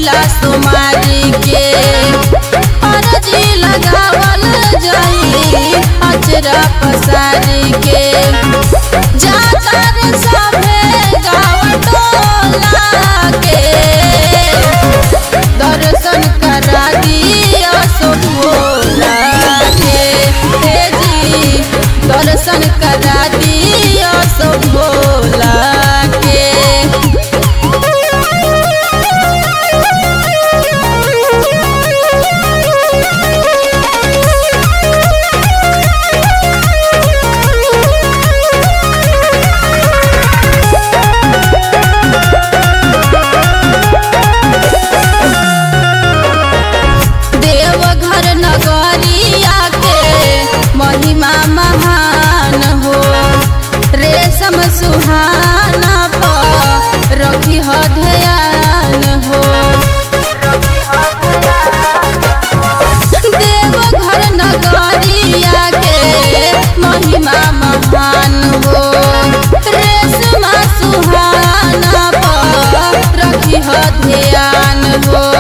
पहिला सोमारी के अरजी लगावल जाई अचरा पसारी के जाकर सभे गाँव टोला के दर्शन करा दिया सो भोला के हे जी दर्शन करा दिया सो भोला के देवघर नगरिया के महिमा महान हो रेशम सुहाना पर रखी ह ध्यान हो देवघर नगरिया के महिमा महान हो रेशम सुहाना पर रखी ह ध्यान हो